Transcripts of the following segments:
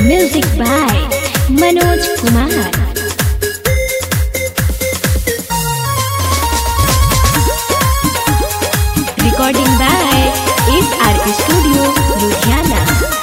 Music by Manoj Kumar. Recording by SRK Studio, Ludhiana.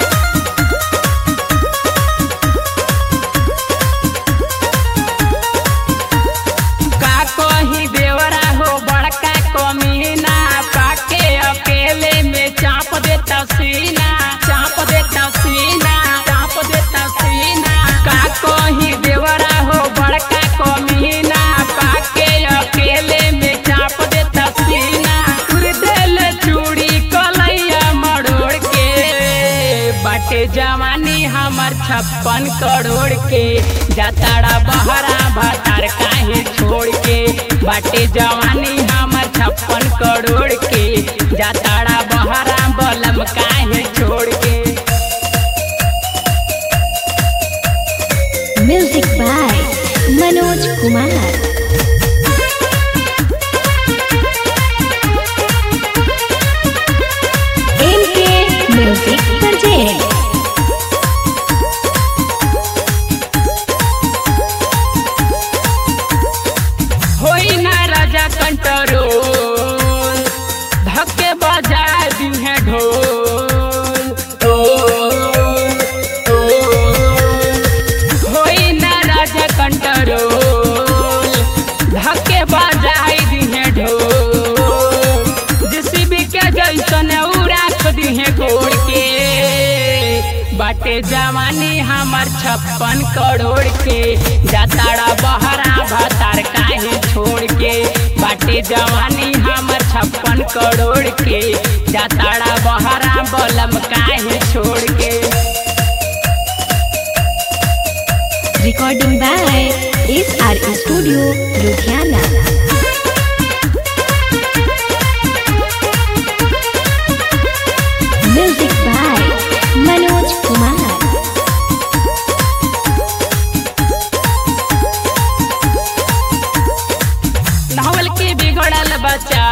का कही देवरा हो बड़का कमीना पाके अकेले में चाप देता सीना चाप देता सीना चाप देता सीना का कही देवरा हो बड़का कमीना पाके अकेले में चाप देता सीना तुर दिल चूड़ी कलैया मरोड़ के बाटे जवानी हमर छप्पन करोड़ के जाताड़ा बहरा भातार काहे छोड़ के बाटे जवानी हमर छप्पन करोड़ के जाताड़ा बहरा बलम काहे छोड़ के Music by Manoj Kumar. MK Music Project. होई ना राजा कंट्रोल धक्के बजा दी है ढोल ढोल, ढोल। होई ना राजा कंट्रोल धक्के बजाई दी है ढोल जेसीबी के जैसन उड़ा दी है गोड़ के बाटे जवानी हमर छप्पन करोड़ के जाताड़ा बहरा भतार काहे छोड़ के बाटे जवानी हमर छप्पन करोड़ के जाताड़ा बहरा बलम काहे छोड़ के Recording by SRK Studio, Ludhiana. Music by Manoj Kumar. नहवल के बिगड़ल बच्चा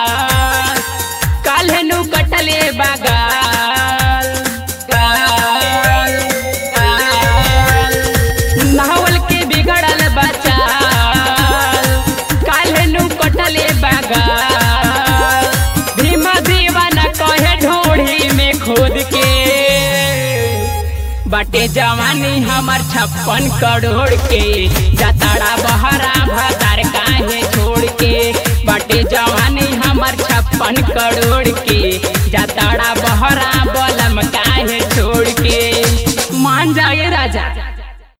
काल्हे नु कटले बागाल गाल, गाल। नहवल के बिगड़ल बच्चा काल्हे नु कटले बागाल धीमा दीवाना कहे ढोढ़ी में खोद के बाटे जवानी हमर छप्पन करोड़ के जताड़ा बहरा भतार काहे छोड़ के बाटे जवानी हमर छप्पन करोड़ के जताड़ा बहरा बलम काहे छोड़ के मान जाए राजा